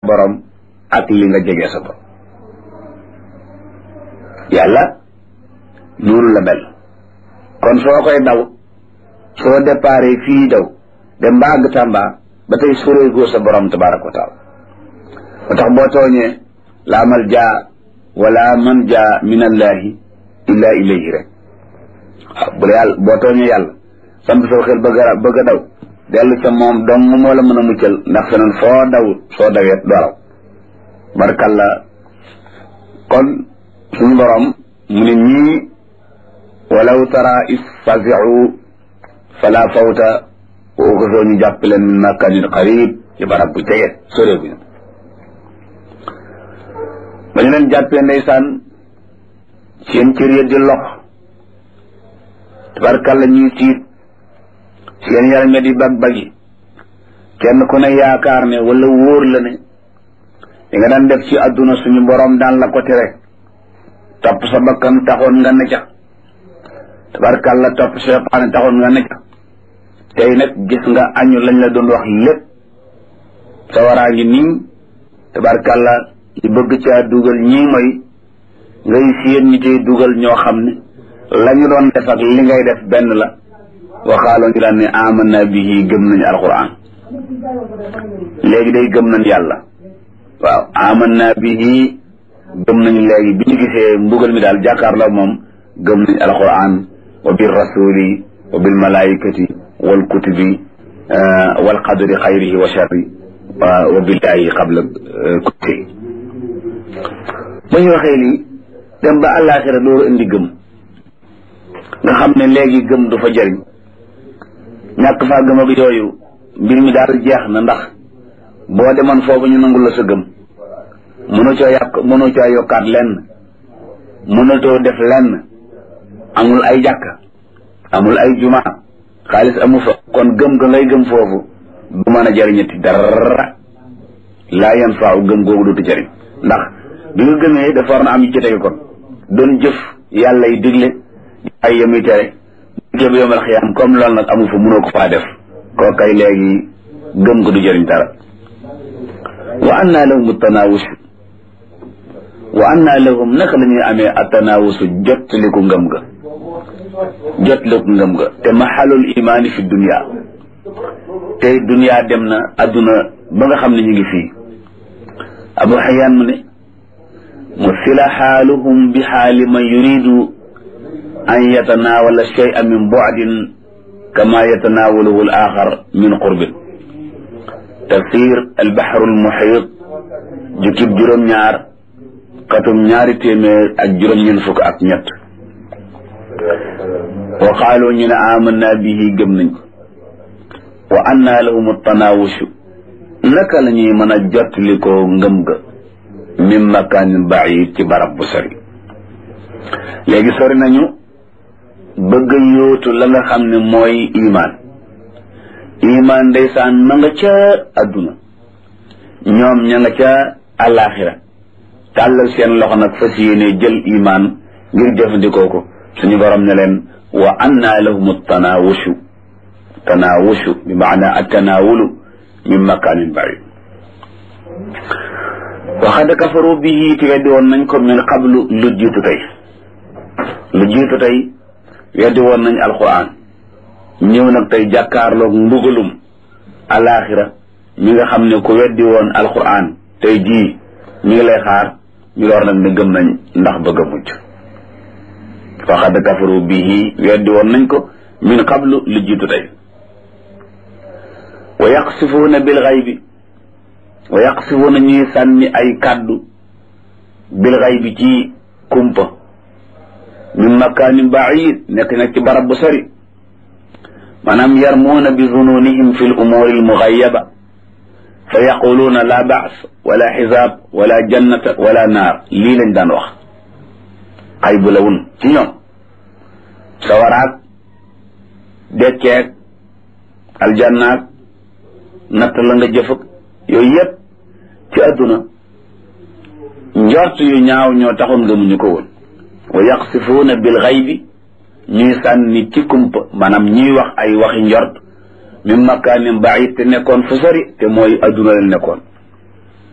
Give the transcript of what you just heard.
borom ak li nga jege sa borom yàlla noonu la mel kon soo koy daw soo déparé fii daw dem ba àgg Tamba ba tey soreegoo sa borom tabaraka wa taala ba tax boo tooñee laa mal jaa wala man jaa min allahi illa ilayhi rek waaw bu la yàlla boo tooñee yàlla samp soo xel bëgg a bëgg a daw dellu ca moom dong moo la mën a muccal ndax feneen foo daw soo dawee doo raw barkalla kon suñu borom mu ne ñii walaw tara is faziu fala fawta woo ko soo ñu jàpp leen min makanin qarib ci barab bu jege sore bu ñu ba ñu leen jàppee ndeysaan seen cër ya di lox tabarkalla ñuy tiit seen yaram ya di bag bagi kenn ku ne yaakaar ne wala wóor la ne li nga daan def ci àdduna suñu borom daan la ko tere topp sa bakkan taxoon nga ne ca tabarkalla topp seytaane taxoon nga ne ca tey nag gis nga añu lañ la doon wax lépp sawaraa ngi nii tabarkalla ñu bëgg caa dugal ñii mooy ngay séen ñi cay dugal ñoo xam ne la ñu doon def ak li ngay def benn la waxaaloo ñu daan ne amanna bihi gëm nañu alquran léegi day gëm nañ yàlla waaw amanna bihi gëm nañu léegi bi ñu gisee mbugal mi daal jàkkaarloo moom gëm nañ alquran wa bil rasuli wa bil malaikati wal kutubi wal qadri xayrihi wa sharri wa billahi qabla kulli ba ñu waxee lii dem ba àllaaxira door indi gëm nga xam ne léegi gëm du fa jëriñ ñàkk faa gëm ak yooyu mbir mi daal jeex na ndax boo demoon foofu ñu nangul la sa gëm mënu coo yàq mënu coo yokkaat lenn mënatoo def lenn amul ay jàkk amul ay juma xaalis amu fa kon gëm ga ngay gëm foofu du mën a jëriñati dara laa yan faaw gëm googu dootu jëriñ ndax bi nga gëmee dafa war na am yu ci tege kon doon jëf yàlla yi digle ay yemi tere jëf yomal xiyaam comme loolu nag amu fa mënoo ko faa def koo kay léegi gëm ko du jëriñ dara wa anna lahum tanawus wa anna lahum naka la ñuy amee atanawusu jottaliku ngëm ga jottaliku ngëm ga te maxalul imaani fi dunia tey dunia dem na adduna ba nga xam ne ñu ngi fii abu xayaan mu ne مثل حالهم بحال من يريد أن يتناول الشيء من بعد كما يتناوله الآخر من قرب تفسير البحر المحيط جكب جرم نار قطم نار تيمير ak juróom ñen fukk ak ñett wa qaalu ñu ne amanna bihi gëm nañ ko wa anna lahum tanawushu naka la ñuy mën a jottali ko ngëm ga min makaanin baid ci barab bu sori léegi sori nañu bëgg yóotu la nga xam ne mooy imaan imaan ndeysaan ma nga ca adduna ñoom ña nga ca àllaaxira tàllal seen loxo nag fas yéene jël imaan ngir jëfandikoo ko suñu borom ne leen wa anna lahum tanawushu tanawushu bi maana attanawulu min makaanin baid waxad kafaru bihi te weddi woon nañ ko min qablu lu jiitu tey lu jiitu tey weddi woon nañ alquran ñëw nag tey jàkkaarloog mbugalum alaxira mi nga xam ne ku weddi woon alquran tey jii mi ngi lay xaar ñu door nag ne gëm nañ ndax bëgg a mujj waxad kafaru bihi weddi woon nañ ko min qablu lu jiitu tey wa yaqsifuuna bil xaybi wa yaqsifuuna ñuy sànni ay kàddu bil xaybi ci kumpa min makaanin baid nekk nag ci barab bu sori maanaam yarmuuna bi zununihim fi l umuuri almuxayaba fa yaquluuna la baas wala xisaab wala jannata wala naar lii lañ daan wax xay bu la wun ci ñoom sawaraag dekkeeg aljannaag natt la nga jëfag yooyu yëpp ci àdduna njort yu ñaaw ñoo taxoon gëmuñu ko woon wa yaqsifuuna bil xaybi ñuy sànni ci kumpa maanaam ñuy wax ay waxi njort min makaanin baid te nekkoon fu sori te mooy adduna la nekkoon